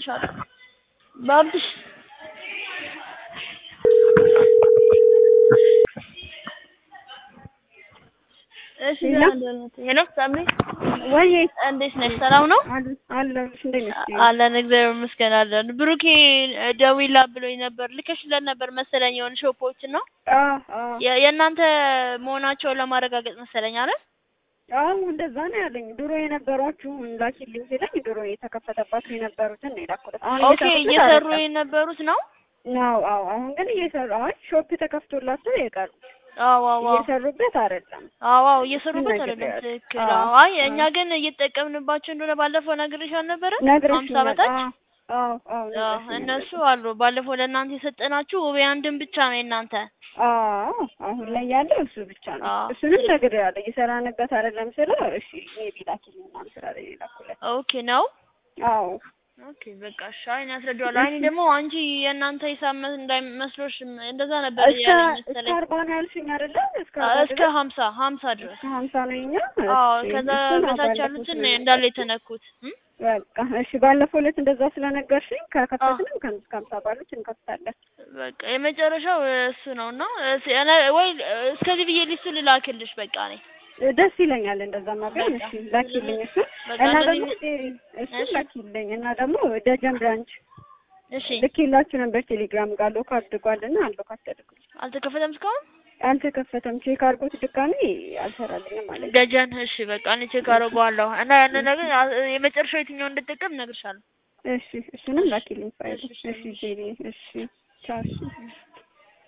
እልክልሻለሁ። ባብሽ እሺ ሄሎ ሳሚ ወይ እንዴት ነሽ? ሰላም ነው አለሁልሽ። እንዴት ነሽ? አለን እግዚአብሔር ይመስገን አለን። ብሩኬ ደውላ ብሎኝ ነበር ልከሽለት ነበር መሰለኝ የሆነ ሾፖች ነው አዎ አዎ የ- የእናንተ መሆናቸውን ለማረጋገጥ መሰለኝ አይደል? አዎ እንደዛ ነው ያለኝ። ድሮ የነበሯችሁን ላኪልኝ ሲለኝ ድሮ የተከፈተባችሁ የነበሩትን ነው የላኩለት። አሁን ኦኬ እየተከፈተ እየሰሩ አይደለም። የነበሩት ነው። ነው አዎ። አሁን ግን እየሰሩ አሁን ሾፕ ተከፍቶላቸው የቀሩ አዎ አዎ አዎ እየሰሩበት አይደለም። አዎ አዎ እየሰሩበት ነገር አይደለም። ያለ። ትክክል። አዎ፣ አዎ አይ እኛ አዎ። ግን እየተጠቀምንባቸው እንደሆነ ባለፈው ነግሬሽ አልነበረ? ነግረሽኛል። ሀምሳ በታች አዎ አዎ አዎ አዎ ነግረሽኛል። እነሱ አሉ። ባለፈው ለእናንተ የሰጠናችሁ ውቤ አንድን ብቻ ነው የእናንተ። አዎ አሁን ላይ ያለው እሱ ብቻ ነው። አዎ። እሱንም ነግሬዋለሁ። እየሰራንበት አይደለም ስለው እሺ ሜቢ ላኪልኝ ምናምን ስላለኝ የላኩለት። ኦኬ ነው። አዎ ኦኬ በቃ እሺ። አይ እኔ አስረዳዋለሁ። አይ እኔ ደግሞ አንቺ የእናንተ ሂሳብ መ- እንዳይመስሎሽ እንደዛ ነበር እስከ ያለኝ እስከ መሰለኝ። አርባ ነው ያልሽኝ አይደለ? እስከ አ- አርባ እስከ ድረስ? ሀምሳ ሀምሳ ድረስ እስከ ሀምሳ ነው የኛ። አዎ እሺ፣ ከዛ እሱን በታች ባለፈው ያሉትን ስለነገርሽኝ። እንዳለ የተነኩት እም? በቃ እሺ፣ ባለፈው ዕለት እንደዛ ስለነገርሽኝ ከከፈትንም ከ- እስከ ሀምሳ ባሉት እንከፍታለን። በቃ የመጨረሻው እሱ ነው እና እስ- እኔ- ወይ እስከዚህ ብዬ ሊስቱ ልላክልሽ በቃ እኔ ደስ ይለኛል እንደዛማ ቢሆን። እሺ ላኪልኝ እሱ በቃ እና እንደዚህ ደግሞ እሱ እሺ። ላኪልኝ እና ደግሞ ደጀን ብራንች እሺ ልኬላችሁ ነበር ቴሌግራም ጋር ሎክ አድርጓልና አሎክ አስደርጉልኝ። አልተከፈተም እስካሁን አልተከፈተም። ቼክ አድርጎት ድጋሜ አልሰራልኝም ማለት ነው። ደጀን እሺ በቃ እኔ ቼክ አደርገዋለሁ እና ያንን ነገር አ- የመጨረሻው የትኛው እንድጠቀም እነግርሻለሁ እሺ እሱንም ላኪልኝ ፋይል። እሺ፣ እሺ ጄሪ እሺ ቻው እሺ